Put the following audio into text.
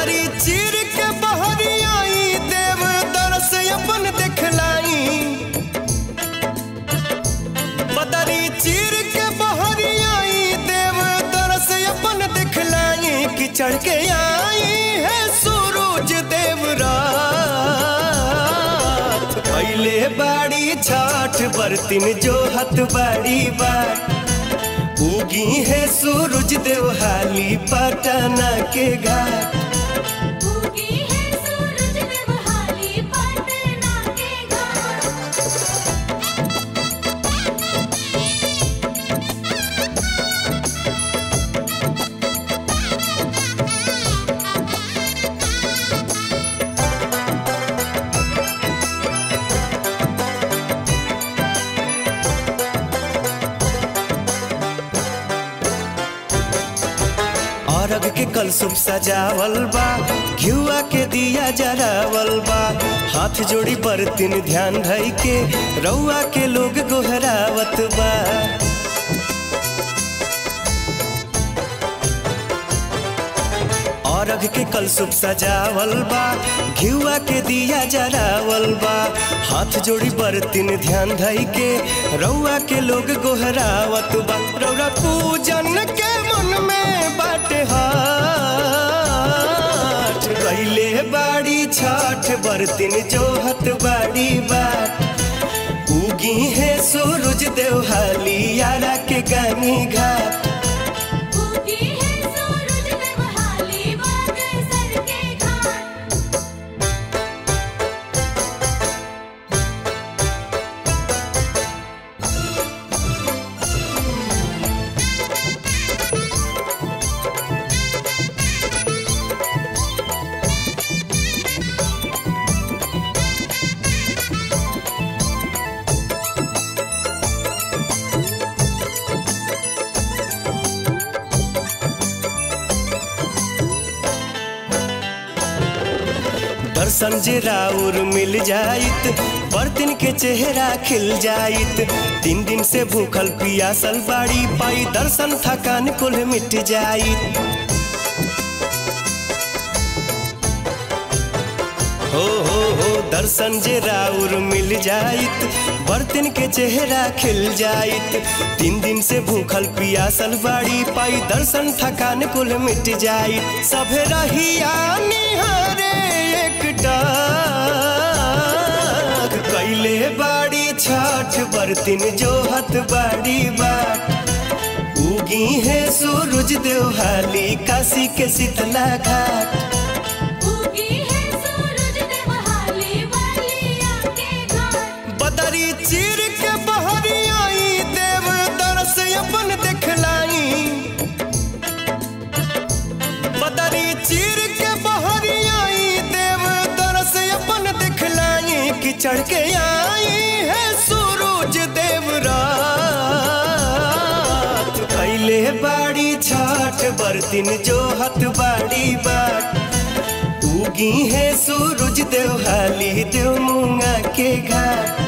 बदरी चीर के बहरी आई देव दरस अपन दिखलाई बदरी चीर के बहरी आई देव दरस अपन दिखलाई कि चढ़ के आई है सूरज देव रात पहले बाड़ी छठ बरतिन जो हथ बाड़ी बात उगी है सूरज देव हाली पटना के घाट उगी है सूरज देवहाली पटना के घाट अरग के कलसुप सजावल बा घिउआ के दिया जरावल बा हाथ जोड़ी बरतिन ध्यान धई के रउआ के लोग गोहरावत बा अरग के कलसुप सजावल बा घिउआ के दिया जरावल बा हाथ जोड़ी बरतिन ध्यान धई के रउआ के लोग गोहरावत बा रउरा पूजन के मन में बाटे हाथ गईले बाड़ी छठ बरतिन जोहत बाड़ी बाट उगी है सूरज देवहाली यारा के गानी घाट उगी है सूरज देवहाली बागेश्वर के घाट दर्शन जे राउर मिल जाइत बर्तन के चेहरा खिल जाइत तीन दिन से भूखल पियासल बाड़ी पाई दर्शन थकान कुल मिट जाइत हो हो हो दर्शन जे राउर मिल जाइत बर्तन के चेहरा खिल जाइत तीन दिन से भूखल पियासल बाड़ी पाई दर्शन थकान कुल मिट जाइत सभे रहिया निहारे एक डाक कैले बाड़ी छठ बर्तन जोहत बाड़ी बाट उगी है सूरज देवहाली काशी के शीतला घाट उगी है सूरज देवहाली बलिया के घाट बदरी चीर के बहरी आई देव दरस अपन दिखलाई बदरी चीर के बहरी आई देव दरस अपन दिखलाई कि चढ़ के आई है सूरज देव रात कैले बाड़ी छठ बरतिन जोहत बाड़ी बाट उगी है सूरज देवहाली देव मुंगा के घाट